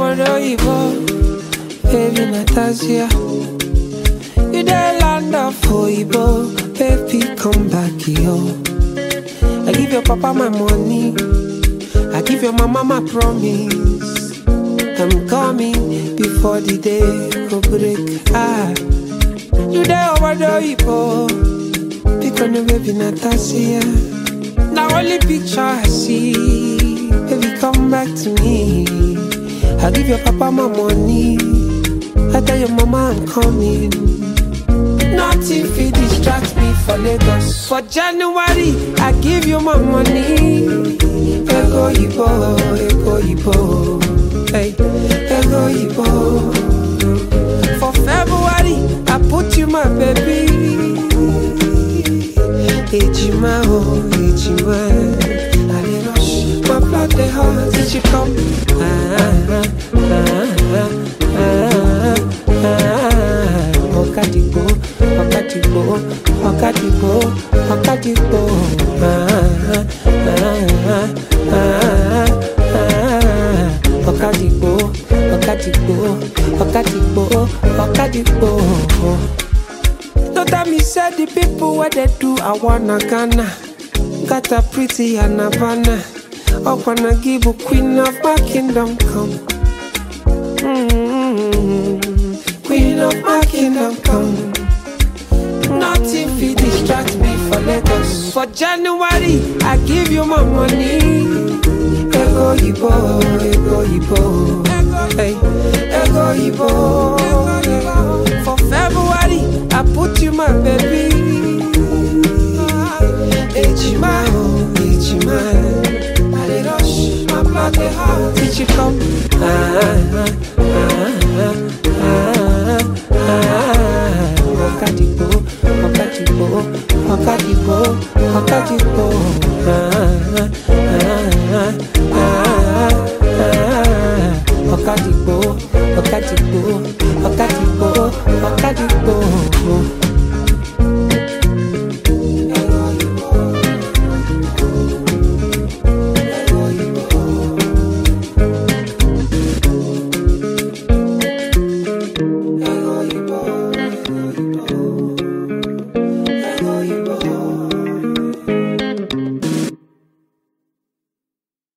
Obodo baby Natasha. You the land of Oibo, baby come back here. I give your papa my money, I give your mama my promise. I'm coming before the day go break. Ah, you there over the pick on the baby Natasha. Now only picture I see, baby come back to me. I give your papa my money, I tell your mama I'm coming. Nothing fit distract me for Lagos. For January, I give you my money. Ego Ibo, Ego Ibo, hey, Ego Ibo. For February, I put you my baby. Ejima, oh, Ejima. I dey rush, my blood dey hot. Did you come? Ah, ah, ah, ah, ah, ah. Ọ̀kadìgbò, ọ̀kadìgbò, ọ̀kadìgbò, ọ̀kadìgbò. Ah, ah, ah, ah, ah. Ọ̀kadìgbò, ọ̀kadìgbò, ọ̀kadìgbò, ọ̀kadìgbò. No tell me say the people where they do I wanna Ghana Got a pretty and Havana I wanna give a queen of my kingdom come mm Queen of my kingdom come Nothing fit distract me for Lagos For January I give you my money Ego Ibo, Ego Ibo Hey, Ego Ibo For February I put you my baby Ejima, oh, Ejima I dey rush, my blood dey hot Did you come? Ah, ah, ah, ah, ah Ọ̀kadìgbò, ọ̀kadìgbò, ọ̀kadìgbò, ọ̀kadìgbò Ah, ah, ah, ah, ah Ọ̀kadìgbò, ọ̀kadìgbò